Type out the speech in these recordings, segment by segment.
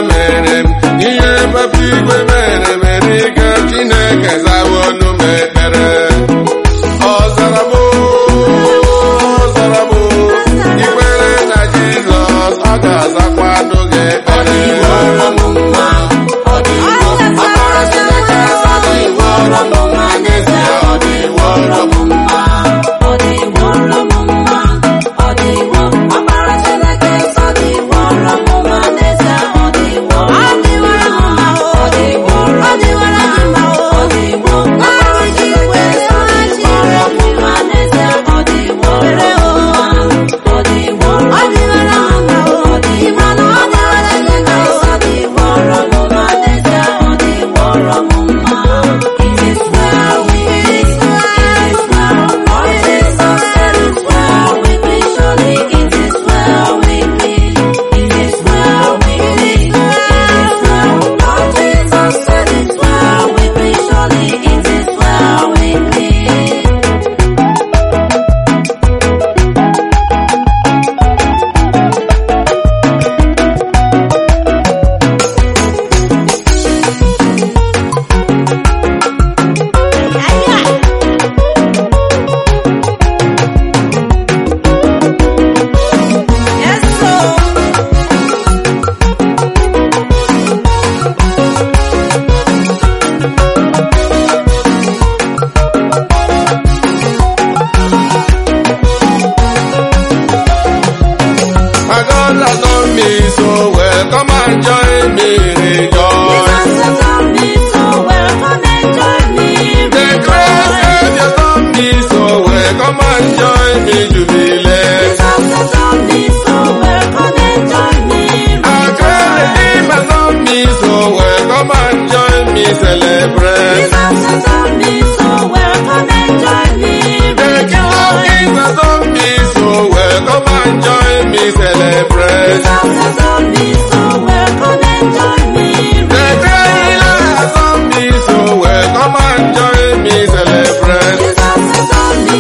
mere m ihe papa igwe mere mere ike chineke zawa ọnụ m ekpere ọ zara m ọ zara m ikwere na jizọs ọ ga-azakwa anụ gị ekpere My God has done me so well. Come and join me, rejoice. The grace that has done me so well. Come and join me, jubilate. Our great Redeemer has done me so well. Come and join me, celebrate. The King of Kings has done me so well. Come and join me, celebrate. The great healer has done me so well. Come and join me, celebrate.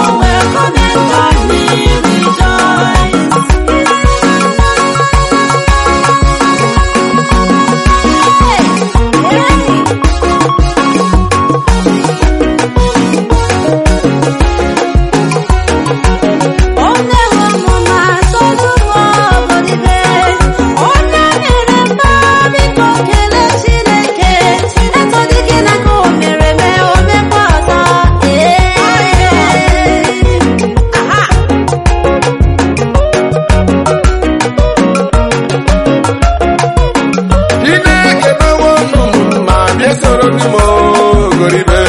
Chineke mewo unu ma bịa soro ndị m ogoribe.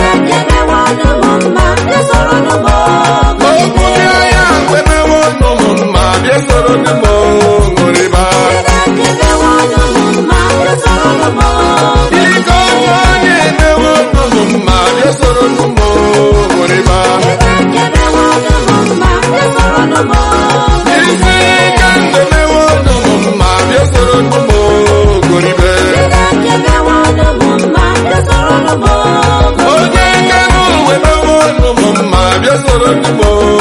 Okwu ndị agha mgbe mewo unu ma bịa soro ndị m ogoriba. Ike ọnwụ onye emewo unu ma bịa soro ndị m ogoriba. Isi ike ndụ mewo unu ma bịa soro ndị m ogoribe. Onye ike n'uwe mewo unu ma bịa soro ndị m